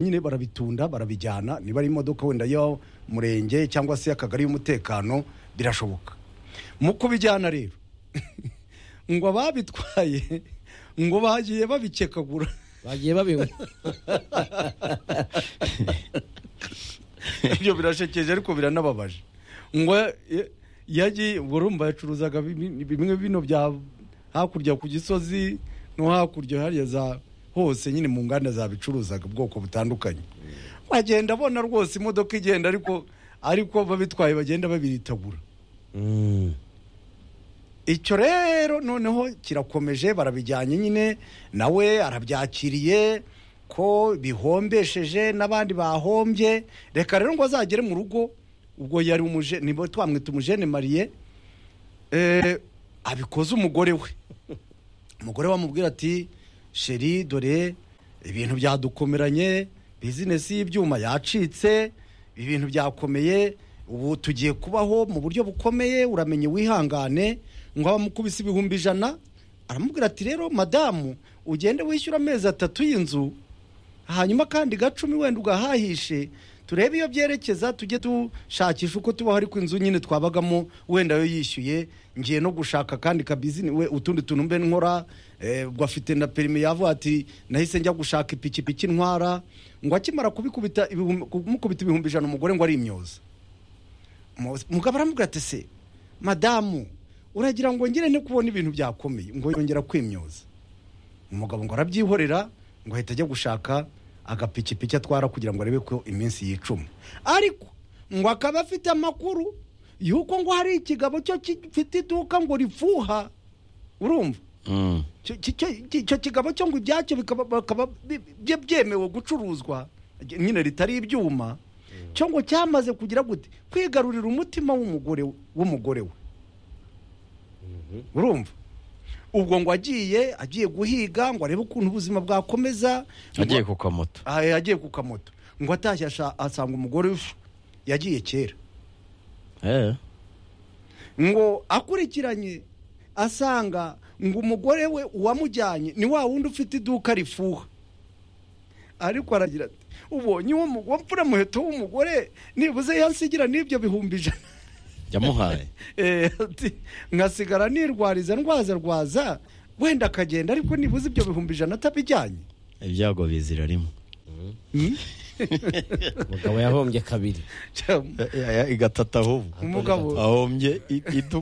nyine barabitunda barabijyana niba ari imodoka wenda y'umurenge cyangwa se y'akagari y'umutekano birashoboka mu kubijyana rero ngo ababitwaye ngo bagiye babikekagura bagiye babinywa ibyo birashekeje ariko biranababaje ngo ya- yagiye ubwo urumva yacuruzaga bimwe bimwe bino bya hakurya ku gisozi no hakurya hariya za hose nyine mu nganda zabicuruzaga ubwoko butandukanye bagenda abona rwose imodoka igenda ariko ariko babitwaye bagenda babiritagura icyo rero noneho kirakomeje barabijyanye nyine nawe arabyakiriye ko bihombesheje n'abandi bahombye reka rero ngo azagere mu rugo ubwo yari umuje niba twamwita umujene mariye eh, abikoze umugore we umugore we amubwira ati sheri dore ibintu byadukomeranye bizinesi y'ibyuma yacitse ibintu byakomeye ubu tugiye kubaho mu buryo bukomeye uramenye wihangane ngo abamukubise ibihumbi ijana aramubwira ati rero madamu ugende wishyura amezi atatu y'inzu hanyuma kandi gacumi wenda ugahahishe turebe iyo byerekeza tujye dushakisha uko tubaho ariko inzu nyine twabagamo wenda yo yishyuye ngiye no gushaka kandi kabizini we utundi tuntu mbe nkora eh, ubwo afite na perimi yavuga ati nahise njya gushaka ipikipiki ntwara ngo akimara kubikubita ibihumbi- kumukubita ibihumbi ijana umugore ngo ari imyoza Mu- mugabo aramubwira ati se madamu uragira ngo ngire ne kubona ibintu byakomeye ngo yongera kwimyoza umugabo ngo arabyihorera ngo ahita ajya gushaka agapikipiki atwara kugira ngo arebe ko iminsi yicuma ariko ngo akaba afite amakuru y'uko ngo hari ikigabo cyo gifite iduka ngo rifuha urumva Icyo- icyo- icyo icyo kigabo cyo ngo ibyacyo bikaba bakaba bi- bye- byemewe gucuruzwa nyine ritari ibyuma cyo ngo cyamaze kugira gute kwigarurira umutima w'umugore w'umugore we urumva ubwo ngo agiye agiye guhiga ngo arebe ukuntu ubuzima bwakomeza agiye Ngo- ku kamoto Ah, yagiye ku kamoto ngo atashye asha- asanga umugore we yagiye kera Eh, ngo akurikiranye asanga ngo umugore we uwamujyanye ni wa wundi ufite iduka rifuha ariko aragira ati ubonye uwo mu- uwo mfura muheto w'umugore nibuze yansigira n'ibyo bihumbi ijana yamuhaye Eh, ati nkasigara nirwariza ndwaza rwaza wenda akagenda ariko nibuze ibyo bihumbi ijana atabijyanye ibyago bizira rimwe Hmm? umugabo yahombye kabiri Cya- Eh, eh, igatata ahubwo umugabo ahombye i- idu